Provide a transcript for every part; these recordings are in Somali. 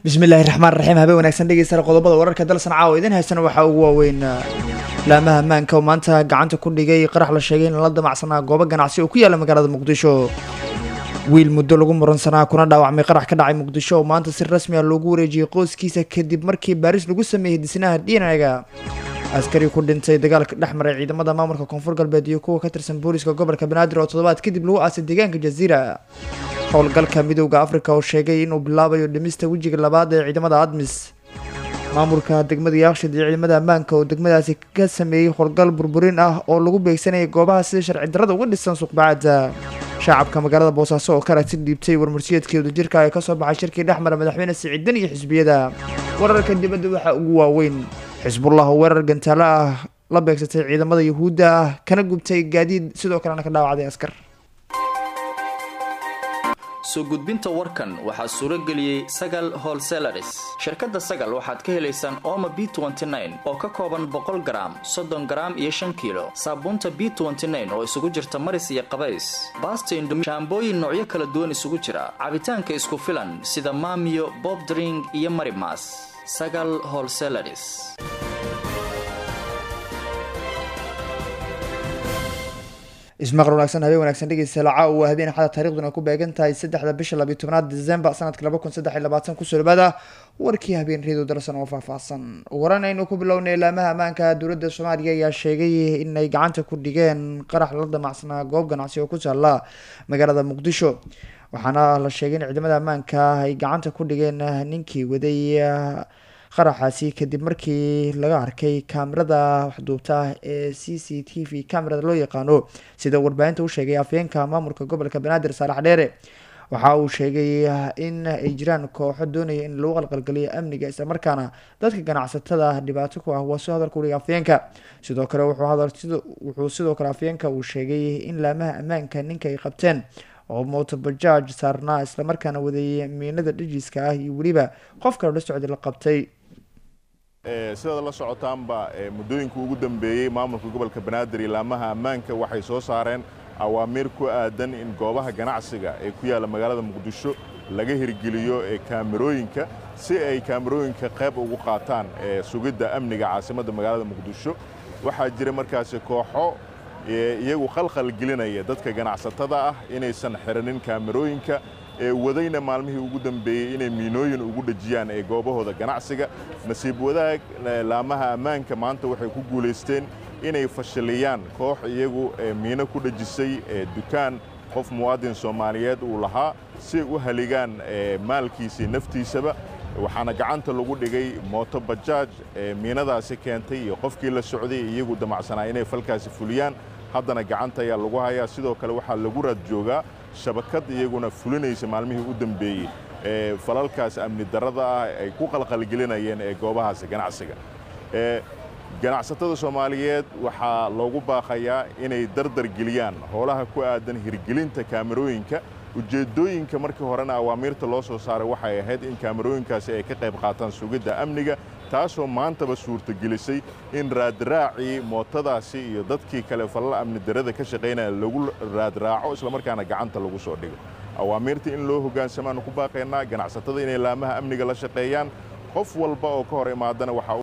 bismillahi raxmaan raxiim habeen wanaagsan dhegeysta qodobada wararka dalsan caawa idin haysana waxaa ugu waaweyn laamaha ammaanka oo maanta gacanta ku dhigay qarax la sheegay in la damacsanaa goobo ganacsi oo ku yaala magaalada muqdisho wiil muddo lagu muransanaa kuna dhaawacmay qarax ka dhacay muqdisho oo maanta si rasmi ah loogu wareejiyey qoyskiisa kadib markii baaris lagu sameeyey disnaha dhinaaga askari ku dhintay dagaalka dhex maray ciidamada maamulka koonfur galbeed iyo kuwa ka tirsan booliska gobolka banaadir oo toddobaad kadib lagu aasay deegaanka jaziira howlgalka midowda africa oo sheegay inuu bilaabayo dhimista wejiga labaad ee ciidamada admis maamulka degmada yaakshid iyo ciidamada ammaanka oo degmadaasi ka sameeyey howlgal burburin ah oo lagu beegsanayay goobaha sida sharci darrada uga dhisan suuqbacada shacabka magaalada boosaaso oo ka aragti dhiibtay warmarsiyeedkii wadajirka ee kasoo baxay shirkii dhex mara madaxweyne siciidan iyo xisbiyada wararka dibadda waxaa ugu waaweyn xisbullah oo weerar gantaalo ah la beegsatay ciidamada yuhuudda ah kana gubtay gaadiid sidoo kalena ka dhaawacday askar soo gudbinta warkan waxaa suuro geliyey sagal holselaris shirkadda sagal waxaad ka helaysaan oma b oo ka kooban boqol garaam soddon garaam iyo shan kiilo saabuunta b oo isugu jirta maris iyo qabays baasta indhumi shaambooyin noocyo kala duwan isugu jira cabitaanka isku filan sida maamiyo bob dring iyo marimas sagal holselaris ismaqal wanaagsan habeen wanaagsan dhegeysta lacaa waa habeen axada taariikhduna ku beegan tahay saddexda bisha labiyo tobnaad december sanadka laba kun saddex iyo labaatan kusoo dhawaada warkii habeen reedo dalsan oo faahfaahsan waran aynu ku bilownay laamaha ammaanka dowladda soomaaliya ayaa sheegay inay gacanta ku dhigeen qarax la damacsanaa goob ganacsi oo ku taala magaalada muqdisho waxaana la sheegay in ciidamada ammaanka ay gacanta ku dhigeen ninkii waday qaraxaasi kadib markii laga arkay kaamirada waxduubta ee c c t v camerada loo yaqaano sida warbaahinta u sheegay afyeenka maamulka gobolka banaadir saalax dheere waxa uu sheegay in ay jiraan kooxo doonaya in lagu qalqalgeliyo amniga islamarkaana dadka ganacsatada dhibaato ku ah waa soo hadalka udhiga afyeenka sidoo kale wuxuu sidoo kale afyeenka uu sheegay in laamaha ammaanka ninka ay qabteen oo motobajaaj saarnaa islamarkaana wadeeyay miinada dhajiska ah iyo weliba qof kale la socday la qabtay sidaad la socotaanba muddooyinka ugu dambeeyey maamulka gobolka banaadir iyo laamaha ammaanka waxay soo saareen awaamiir ku aadan in goobaha ganacsiga ee ku yaalla magaalada muqdisho laga hirgeliyo kaamirooyinka si ay kaamirooyinka qayb ugu qaataan sugidda amniga caasimadda magaalada muqdisho waxaa jira markaasi kooxo iyagu khalkhal gelinaya dadka ganacsatada ah inaysan xiranin kaamirooyinka ee wadayna maalmihii ugu dambeeyey inay miinooyin ugu dhejiyaan ee goobahooda ganacsiga nasiib wadaag laamaha ammaanka maanta waxay ku guulaysteen inay fashiliyaan koox iyagu miino ku dhejisay dukaan qof muwaadin soomaaliyeed uu lahaa si u haligaan maalkiisii naftiisaba waxaana gacanta lagu dhigay mooto bajaaj miinadaasi keentay iyo qofkii la socday iyagu damacsanaa inay falkaasi fuliyaan haddana gacanta ayaa lagu hayaa sidoo kale waxaa lagu raad joogaa shabakad iyaguna fulinaysa maalmihii u dambeeyey ee falalkaas amni darrada ah ay ku qalqalgelinayeen ee goobahaasi ganacsiga ganacsatada soomaaliyeed waxaa loogu baaqayaa inay dardar geliyaan howlaha ku aadan hirgelinta kaamirooyinka ujeeddooyinka markii horena awaamiirta loo soo saaray waxay ahayd in kaamirooyinkaasi ay ka qayb qaataan sugidda amniga taasoo maantaba suurtagelisay in raadraacii mootadaasi iyo dadkii kale falal amni darada ka shaqaynaya lagu raadraaco islamarkaana gacanta lagu soo dhigo awaamiirta in loo hogaansamaanu ku baaqaynaa ganacsatada inay laamaha amniga la shaqeeyaan qof walba oo ka hor imaadana waxaa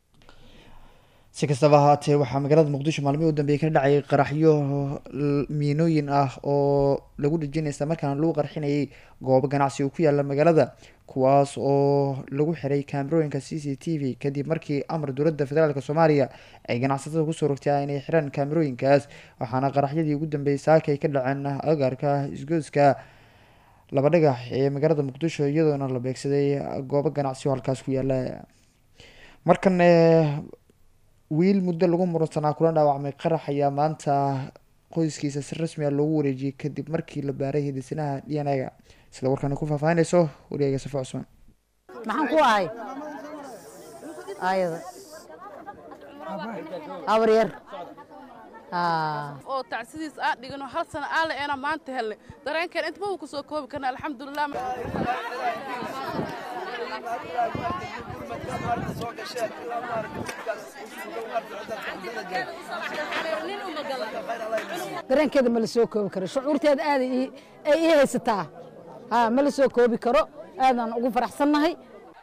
si kastaba ahaatee waxaa magaalada muqdisho maalmihii u dambeeyey ka dhacay qaraxyo miinooyin ah oo lagu dhejinay isla markaana lagu qarxinayay goobo ganacsi oo ku yaala magaalada kuwaas oo lagu xiray kaamirooyinka c c t v kadib markii amar dowladda federaalk soomaaliya ay ganacsatada kusoo rogtay inay xiraan kaamirooyinkaas waxaana qaraxyadii ugu dambeeyey saaka ay ka dhaceen agaarka isgoyska laba dhagax ee magaalada muqdisho iyadoona la beegsaday goobo ganacsi oo halkaas ku yaala markan wiil muddo lagu muransanaa kula dhaawacmay qarax ayaa maanta qoyskiisa si rasmi ah loogu wareejiyey kadib markii la baaray hidisanaha dnaga sida warkani ku faahfaahinayso wariyayga safo cusmaan maxaan ku ahay ayada abar yar oo tacsidiis aa dhigano hal sana aale eena maanta helle dareenkeen intaba uu ku soo koobi karna alxamdulilah dareenkeeda ma la soo koobi karo shucuurteeda aad ay ii haysataa ha ma la soo koobi karo aadaan ugu faraxsannahay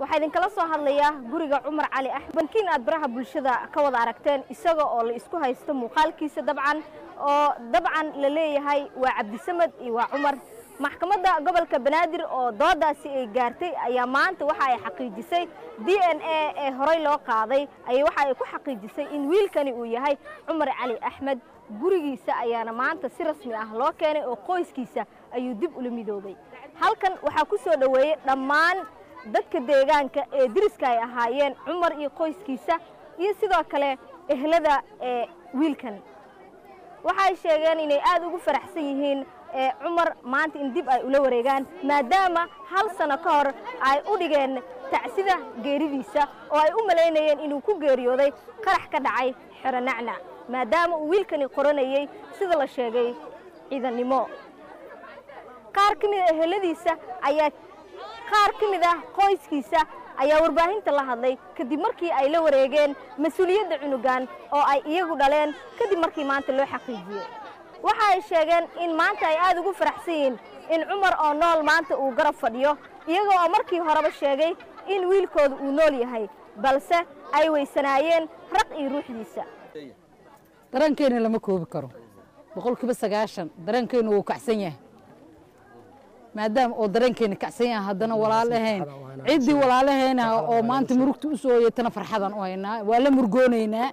waxaa idinkala soo hadlayaa guriga cumar cali axmed bankiin aad baraha bulshada ka wada aragteen isaga oo la isku haysto muuqaalkiisa dabcan oo dabcan la leeyahay waa cabdisamed iyo waa cumar maxkamadda gobolka banaadir oo doodaasi ay gaartay ayaa maanta waxa ay xaqiijisay d n a ee horey loo qaaday ayay waxa ay ku xaqiijisay in wiilkani uu yahay cumar cali axmed gurigiisa ayaana maanta si rasmi ah loo keenay oo qoyskiisa ayuu dib ula midoobay halkan waxaa ku soo dhoweeyey dhammaan dadka deegaanka ee deriska ay ahaayeen cumar iyo qoyskiisa iyo sidoo kale ehlada ee wiilkan waxay sheegeen inay aad ugu faraxsan yihiin ee cumar maanta in dib ay ula wareegaan maadaama hal sano ka hor ay u dhigeen tacsida geeridiisa oo ay u malaynayeen inuu ku geeriyooday qarax ka dhacay xero nacnac maadaama uu wiilkani qoranayey sida la sheegay ciidannimo qaar ka mid a eheladiisa ayaa qaar ka mid ah qoyskiisa ayaa warbaahinta la hadlay kadib markii ay la wareegeen mas-uuliyadda cunugan oo ay iyagu dhaleen kadib markii maanta loo xaqiijiyey waxa ay sheegeen in maanta ay aad ugu faraxsan yihiin in cumar oo nool maanta uu garab fadhiyo iyaga oo markii horeba sheegay in wiilkooda uu nool yahay balse ay weysanaayeen raq iyo ruuxdiisa dareenkeena lama koobi karo boqolkiiba sagaashan dareenkeenu wuu kacsan yahay maadaama oo dareenkeena kacsan yahay haddana walaalahayn ciddii walaalaheena oo maanta murugta u soo hoyatana farxadan u haynaa waa la murgoonaynaa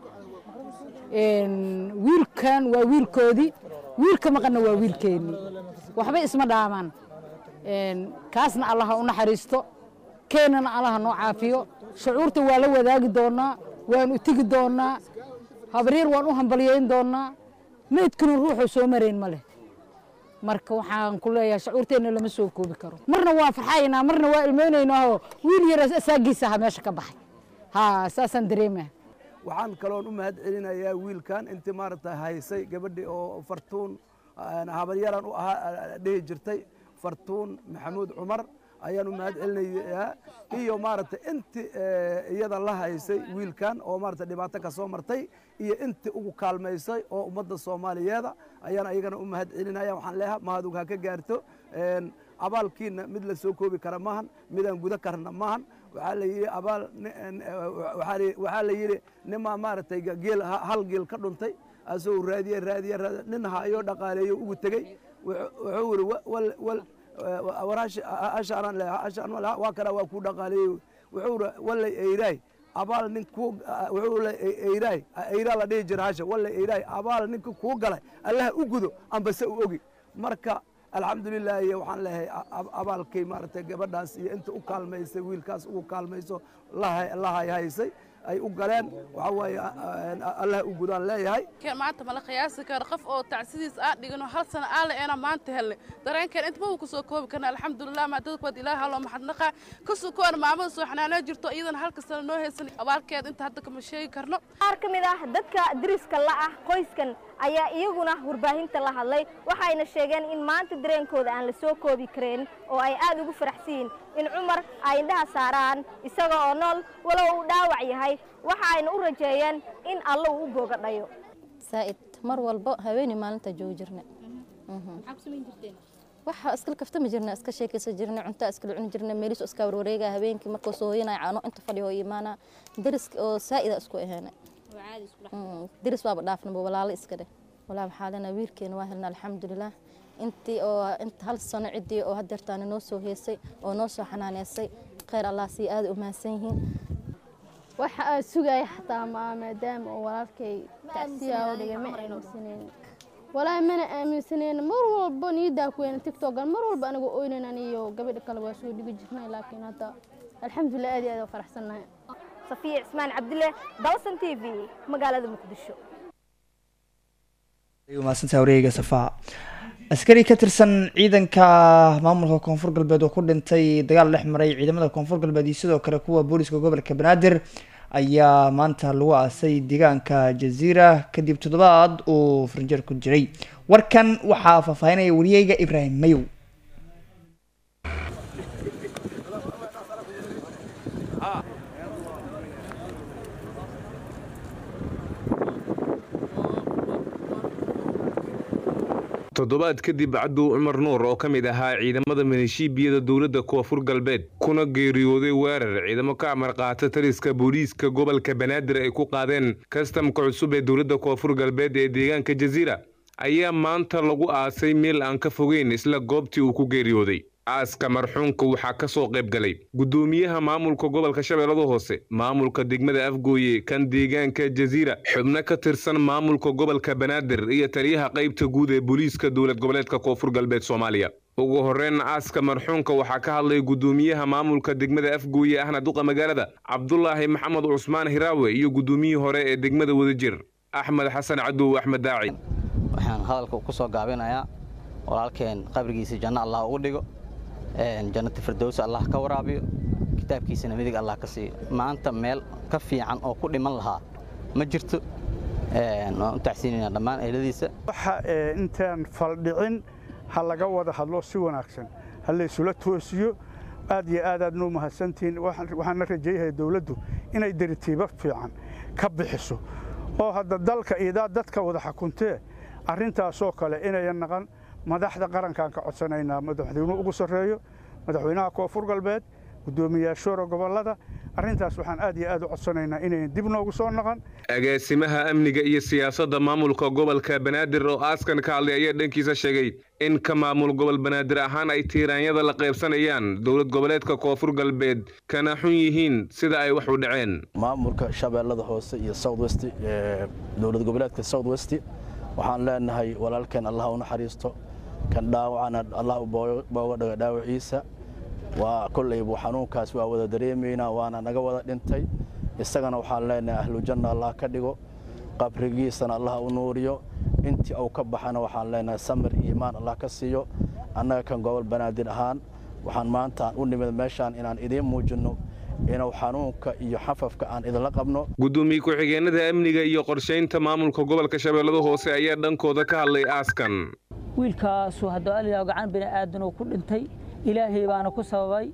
wiilkan waa wiilkoodii wiilka maqanna waa wiilkeennii waxba isma dhaamaan kaasna allaha u naxariisto keenana allaha noo caafiyo shucuurta waa la wadaagi doonaa waan u tegi doonaa habaryar waan u hambalyayn doonaa meydkuna ruuxuu soo marayn ma leh marka waxaan ku leeyahay shucuurteenna lama soo koobi karo marna waan farxaynaa marna waa ilmaynaynaaoo wiil yar asaagiisa aha meesha ka baxay ha saasaan dareemaya waxaan kaloon u mahad celinayaa wiilkan intii maaragta haysay gabadhii oo fartuun habaryaran u ahaa dhihi jirtay fartuun maxamuud cumar ayaan u mahad celinayaa iyo maaragtay inti iyada la haysay wiilkan oo maaragta dhibaato ka soo martay iyo inti ugu kaalmaysay oo ummadda soomaaliyeeda ayaan ayagana u mahad celinaya waxaan leeyahay mahadug ha ka gaarto abaalkiina mid la soo koobi kara maahan midaan guda karna maahan waxaa la yidhi abaal waxaa la yidhi nimaa maaragtay geel hal geel ka dhuntay asagoo raadiye raadiye raadiye nin hayo dhaqaaleeyo ugu tegey wuxuu yidhi wal waa kana waa kuu dhaqaaleeyey wuxuu yidhi wallay eyraay abaal nin kuu wuxuu le eyraay eyraa la dhihi jira hasha wallay eyraay abaal ninka kuu galay allaha u gudo ambase u ogi marka alxamdulilah iyo waxaan leeyahay abaalkay maaragtay gabadhaas iyo inta u kaalmaysay wiilkaas ugu kaalmayso la hayhaysay ay u galeen waxaa waaye allah u gudaan leeyahay maanta mala qiyaasi karo qof oo tacsidiis aan dhigano hal sano aan la-eena maanta helle dareenkeen intaba uu kusoo koobi karna alxamdulilah maadadkood ilaaha loo maxadnaqa kasoo koona maamada soo xanaanoo jirto iyadana halka sano noo haysan abaalkeeda inta hadda kama sheegi karno qaar ka mid ah dadka deriska la ah qoyskan ayaa iyaguna warbaahinta la hadlay waxayna sheegeen in maanta dareenkooda aan la soo koobi kareen oo ay aad ugu faraxsan yihiin in cumar ay indhaha saaraan isaga oo nool walow uu dhaawac yahay waxa ayna u rajeeyeen in alla uu u booga dhayo saa'id mar walba haweeney maalinta joogi jirna waxa iskala kaftami jirna iska sheekaysan jirna cunta iskala cuni jirna meelisu iska warwareega habeenkii markuu soo hoyanaya caano inta fadhiyo imaana deriska oo saa'ida isku aheena deris waaba dhaafnaba walaalo iska dheh walaa waxaa lena wiilkeena waa helna alxamdulilah intii oo inta hal sano ciddii oo hadeertaana noo soo heesay oo noo soo xanaaneysay khayr allah sii aada u mahadsan yihiin waxa aan sugaya xataa maa maadaama oo walaalkay tacsiyaa oo dhigay ma aaminsaneyn walaahi mana aaminsaneyn mar walba niyadaa ku weena tiktokan mar walba aniga oynanan iyo gabadha kale waa soo dhigi jirnay laakiin hadda alxamdulilah aad iyo aad u faraxsannahay safiya cismaan cabdille dalsan t v magaalada muqdisho mahadsantaha wareega safaa askari ka tirsan ciidanka maamulka koonfur galbeed oo ku dhintay dagaal dhex maray ciidamada koonfur galbeed iyo sidoo kale kuwa booliska gobolka banaadir ayaa maanta lagu aasay deegaanka jaziira kadib toddobaad uu farinjeer ku jiray warkan waxaa faahfaahinaya wariyeyga ibraahim mayow toddobaad kadib cabdu cumar nuur oo ka mid ahaa ciidamada milishiibiyada dowladda koonfur galbeed kuna geeriyooday weerar ciidamo ka amar qaata taliska booliiska gobolka banaadir ay ku qaadeen kastamka cusub ee dowladda koonfur galbeed ee deegaanka jasiira ayaa maanta lagu aasay meel aan ka fogeyn isla goobtii uu ku geeriyooday aaska marxuunka waxaa ka soo qayb galay guddoomiyaha maamulka gobolka shabeellada hoose maamulka degmada afgooye kan deegaanka jasiira xubno ka tirsan maamulka gobolka banaadir iyo taliyaha qaybta guud ee booliiska dowlad goboleedka koonfur galbeed soomaaliya ugu horreyn aaska marxuunka waxaa ka hadlay guddoomiyaha maamulka degmada afgooye ahna duqa magaalada cabdulaahi maxamed cusmaan hiraawe iyo guddoomiyihii hore ee degmada wadajir axmed xasan cadow axmed daaci waxaan hadalka ku soo gaabinayaa walaalkeen qabrigiisa janno allah ugu dhigo jannati firdowsi allah ka waraabiyo kitaabkiisana midig allah ka siiyo maanta meel ka fiican oo ku dhiman lahaa ma jirto waan u tacsiinayna dhammaan ehladiisa waxa intaan faldhicin ha laga wada hadlo si wanaagsan ha laysula toosiyo aad iyo aad aad noo mahadsantihiin waxaana rajeeyahay dowladdu inay deritiibo fiican ka bixiso oo hadda dalka idaa dadka wada xukuntee arrintaasoo kale inayan naqan madaxda qarankaan ka codsanaynaa madaxweynuhu ugu sarreeyo madaxweynaha koonfur galbeed guddoomiyaashoora gobollada arrintaas waxaan aad iyo aad u codsanaynaa inayn dib noogu soo naqan agaasimaha amniga iyo siyaasadda maamulka gobolka banaadir oo aaskan ka hadlay ayaa dhankiisa sheegay in ka maamul gobol banaadir ahaan ay tiiraanyada la qaybsanayaan dowlad goboleedka koonfur galbeed kana xun yihiin sida ay wax u dhaceen maamulka shabeellada hoose iyo southwest dowlad goboleedka southwest waxaan leenahay walaalkeen allah u naxariisto kan dhaawacana allah booga dhaga dhaawaciisa waa kollaybu xanuunkaas waa wada dareemaynaa waana naga wada dhintay isagana waxaan leenahay ahlujanna allah ka dhigo qabrigiisana allah u nuuriyo intii uu ka baxana waxaan leenahay samir iyo imaan allah ka siiyo annaga kan gobol banaadir ahaan waxaan maanta u nimid meeshaan inaan idiin muujinno inuu xanuunka iyo xafafka aan idinla qabno guddoomiye ku-xigeenada amniga iyo qorshaynta maamulka gobolka shabeellada hoose ayaa dhankooda ka hadlay aaskan wiilkaasu hadduu alilah gacan bini'aadan uu ku dhintay ilaahay baana ku sababay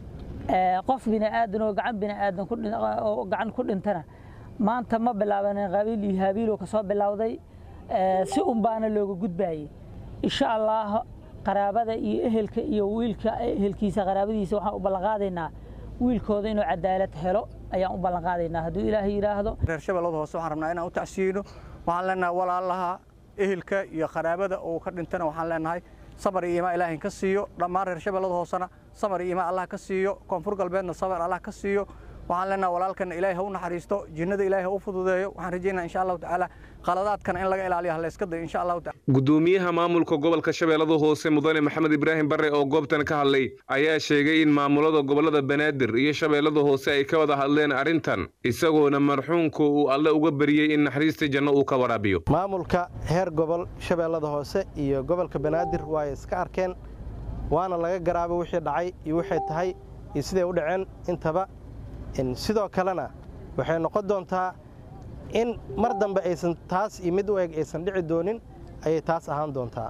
qof bini'aadan oo gacan bini'aadan oo gacan ku dhintana maanta ma bilaabanin qabiil iyo haabiiloo ka soo bilowday si un baana looga gudbaayey insha allah qaraabada iyo ehelka iyo wiilka ehelkiisa qaraabadiisa waxaan u ballanqaadaynaa wiilkooda inuu cadaalad helo ayaan u ballanqaadaynaa hadduu ilaahay yidhaahdo reer shabeellada hoose waxaan rabnaa inaan u tacsiino waxaan leenahay walaalaha ehelka iyo qaraabada uu ka dhintana waxaan leenahay sabar iyo imaa ilaahay ka siiyo dhammaan reer shabeellada hoosena sabar iyo imaa allah ka siiyo koonfur galbeedna sabar allah ka siiyo waxaan leenahay walaalkana ilaahay ha u naxariisto jinnada ilaahay ha u fududeeyo waxaan rajaynaa insha allahu tacaala qaladaadkana in laga ilaaliyo hallayska dayo insha allahu taala guddoomiyaha maamulka gobolka shabeellada hoose mudane maxamed ibraahim barre oo goobtan ka hadlay ayaa sheegay in maamulada gobollada banaadir iyo shabeellada hoose ay ka wada hadleen arrintan isagoona marxuunka uu alle uga bariyey in naxariista janno uu ka waraabiyo maamulka heer gobol shabeellada hoose iyo gobolka banaadir waa ay iska arkeen waana laga garaabay wixii dhacay iyo waxay tahay iyo siday u dhaceen intaba sidoo kalena waxay noqon doontaa in mar dambe aysan taas iyo mid u eg aysan dhici doonin ayay taas ahaan doontaa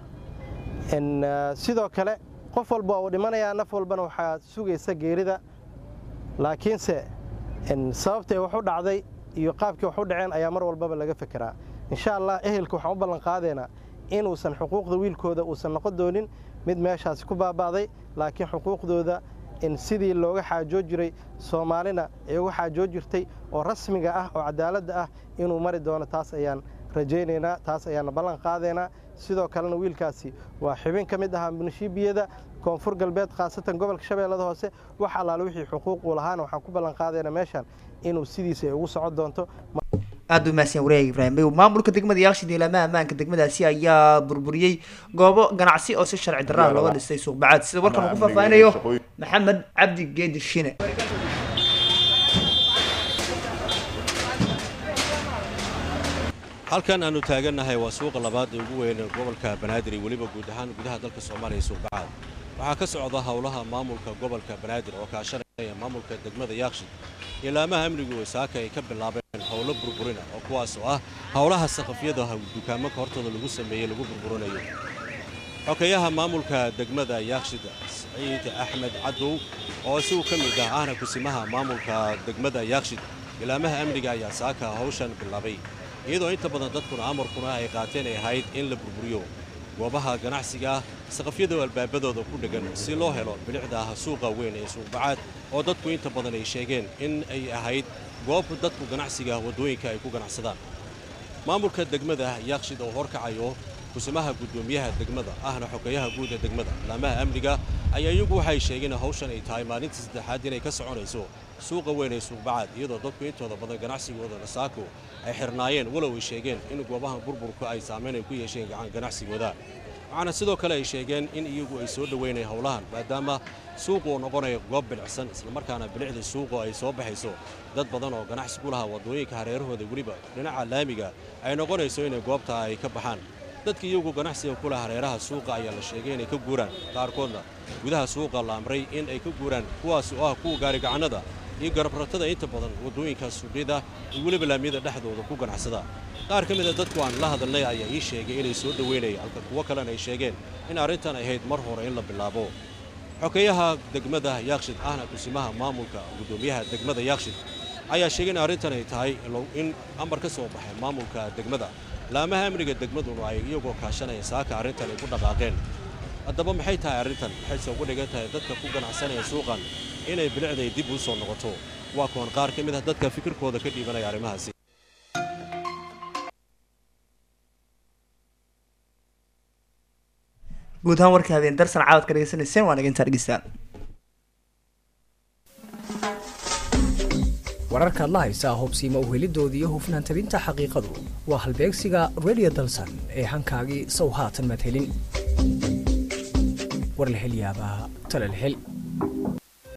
sidoo kale qof walba uu dhimanayaa naf walbana waxaa sugaysa geerida laakiinse sababtay wax u dhacday iyo qaabkii wax u dhaceen ayaa mar walbaba laga fekeraa insha allah ehelka waxaan u ballanqaadeynaa inuusan xuquuqda wiilkooda uusan noqon doonin mid meeshaasi ku baaba'day laakiin xuquuqdooda in sidii looga xaajoo jiray soomaalina ay uga xaajoo jirtay oo rasmiga ah oo cadaaladda ah inuu mari doono taas ayaan rajaynaynaa taas ayaana ballan qaadaynaa sidoo kalena wiilkaasi waa xibin ka mid ahaa munishiibiyada koonfur galbeed khaasatan gobolka shabeellada hoose wax allaale wixii xuquuq uu lahaana waxaan ku ballan qaadaynaa meeshan inuu sidiisa ay ugu socon doonto aada u mahadsan wareeg ibraahim mayow maamulka degmada yaaqshid ilaamaha ammaanka degmadaasi ayaa burburiyey goobo ganacsi oo si sharci darraa looga dhisay suuqbacaad sida warkan uu ku faahfaahinayo maxamed cabdi geedi shine halkan aanu taagannahay waa suuqa labaad ee ugu weyn gobolka banaadir iyo weliba guud ahaan gudaha dalka soomaaliya suuqbacaad waxaa ka socda howlaha maamulka gobolka banaadir oo kaashanaya maamulka degmada yaaqshid ilaamaha amnigu wasaaka ay ka bilaabeen howlo burburina oo kuwaas oo ah howlaha saqafyada dukaamanka hortooda lagu sameeyey lagu burburinayo xokeyaha maamulka degmada yaaqshid saciid axmed cadow oo isagu ka mid ah ahna kusimaha maamulka degmada yaaqshid ilaamaha amniga ayaa saaka hawshan bilaabay iyadoo inta badan dadkuna amarkuna ay qaateen ay ahayd in la burburiyo goobaha ganacsiga ah saqafyada albaabadooda ku dheggan si loo helo bilicda ah suuqa weyn ee suuqbacaad oo dadku inta badan ay sheegeen in ay ahayd goob dadku ganacsiga waddooyinka ay ku ganacsadaan maamulka degmada yaaqshid oo horkacayo kusimaha guddoomiyaha degmada ahna xogeeyaha guud ee degmada laamaha amniga ayaa iyagu waxay sheegeen hawshan ay tahay maalintii saddexaad inay ka soconayso suuqa weyn ee suuqbacaad iyadoo dadku intooda badan ganacsigooda nasaako ay xirnaayeen walow ay sheegeen in goobaha burburka ay saamayn ay ku yeesheen gacan ganacsigooda waxaana sidoo kale ay sheegeen in iyagu ay soo dhoweynayaan howlahan maadaama suuqu uu noqonayo goob bilicsan islamarkaana bilicda suuqu ay soo baxayso dad badan oo ganacsi ku lahaa waddooyinka hareerahooda weliba dhinaca laamiga ay noqonayso inay goobta ay ka baxaan dadka iyagu ganacsiga ku laha hareeraha suuqa ayaa la sheegay inay ka guuraan qaarkoodna gudaha suuqa la amray in ay ka guuraan kuwaas oo ah kuwa gaarigacannada iyo garabratada inta badan waddooyinka suuqyada iyo weliba laamiyada dhexdooda ku ganacsada qaar ka mida dadku aan la hadalnay ayaa ii sheegay inay soo dhoweynayaan halka kuwo kalena ay sheegeen in arrintan ay ahayd mar hore in la bilaabo xogeeyaha degmada yaakshid ahna kusimaha maamulka guddoomiyaha degmada yaakshid ayaa sheegay in arrintan ay tahay in amar ka soo baxay maamulka degmada laamaha amniga degmaduna ay iyagoo kaashanaya saaka arrintan ay ku dhaqaaqeen haddaba maxay tahay arrintan maxayse ugu dhigan tahay dadka ku ganacsanaya suuqan inay bilicday dib u soo noqoto waa kuwan qaar ka mid ah dadka fikirkooda ka dhiibanaya arrimahaasi guud ahaan warka habeen darsan caawad ka dhegeysanayseen waa nagintaa dhegeystaan wararka adla haysaa hubsiima uhelidooda iyo hufnaan tabinta xaqiiqadu waa halbeegsiga radio dalsan ee hankaagii sow haatan madhelin war la hel yaabaa tala la hel